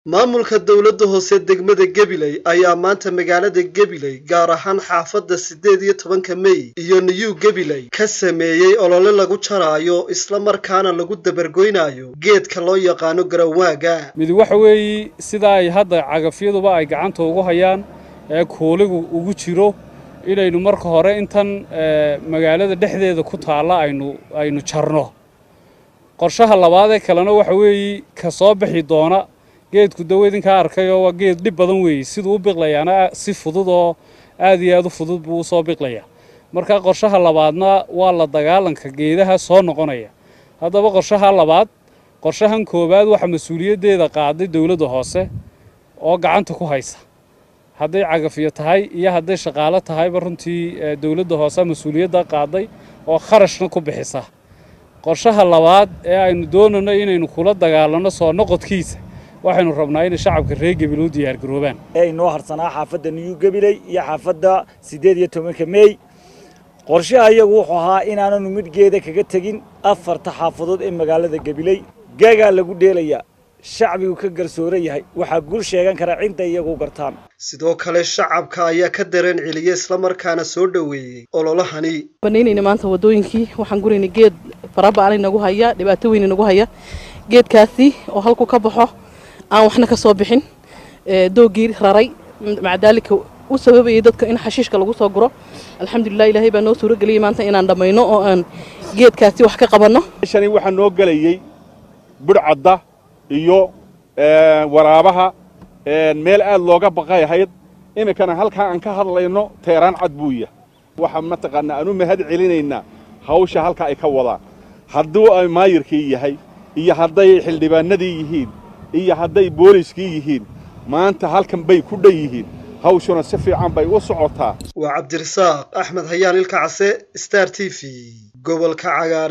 maamulka dowladda hoose degmada gabiley ayaa maanta magaalada gabiley gaar ahaan xaafadda siddeed iyo tobanka mey iyo new gabiley ka sameeyey olole lagu jaraayo isla markaana lagu dabargoynayo geedka loo yaqaano garawaaga mid waxa weeye sida ay hadda cagafyaduba ay gacanta ugu hayaan ee kuuligu ugu jiro inaynu marka hore intan magaalada dhexdeeda ku taalla aynu aynu jarno qorshaha labaadee kalena waxa weeye ka soo bixi doona geedku dawo idinkaa arkayoo waa geed dhib badan weeye siduu u biqlayaana si fudud oo aad iyo aad u fudud buu usoo biqlayaa marka qorshaha labaadna waa la dagaalanka geedaha soo noqonaya haddaba qorshaha labaad qorshahan koowaad waxaa mas-uuliyaddeeda qaaday dowladda hoose oo gacanta ku haysa hadday cagafyo tahay iyo hadday shaqaalo tahayba runtii dowladda hoose mas-uuliyadda qaaday oo kharashna ku bixisa qorshaha labaad ee aynu doonayno inaynu kula dagaalanno soo noqodkiisa waxaynu rabnaa inay shacabka reer gabiley u diyaargaroobaan ee inoo harsanaa xaafadda new gabiley iyo xaafadda siddeed iyo tobanka meey qorshaha iyagu wuxuu ahaa inaananu midhgeeda kaga tegin afarta xaafadood ee magaalada gabiley gagaa lagu dheelayaa shacbigu ka garsooran yahay waxaa gul sheegan kara cinta iyagu gartaan sidoo kale shacabka ayaa ka dareen celiyey islamarkaana soo dhoweeyey ololahani banaynayna maanta wadooyinkii waxaan guraynay geed faraba'an inagu haya dhibaato weyn inagu haya geedkaasi oo halku ka baxo aan waxna ka soo bixin doogii raray maca daalika u sababayay dadka in xashiishka lagu soo guro alxamdulilah ilaahay baa noo suurageliyey maanta inaan dhammayno oo aan geedkaasi wax ka qabanno shani waxaa noo gelayey budhcadda iyo waraabaha meel aad looga baqay ahayd iminkana halkaa aan ka hadlayno teeraan cad buuya waxaa mataqaanaa aan u mahad celinaynaa hawsha halka ay ka wadaan hadduu ay maayirkii yahay iyo hadday xildhibaanadii yihiin iyo hadday booliskii yihiin maanta halkan bay ku dhan yihiin hawshuna si fiican bay u socotaa waa cabdirasaaq axmed hayaan ilka case star t v gobolka cagaare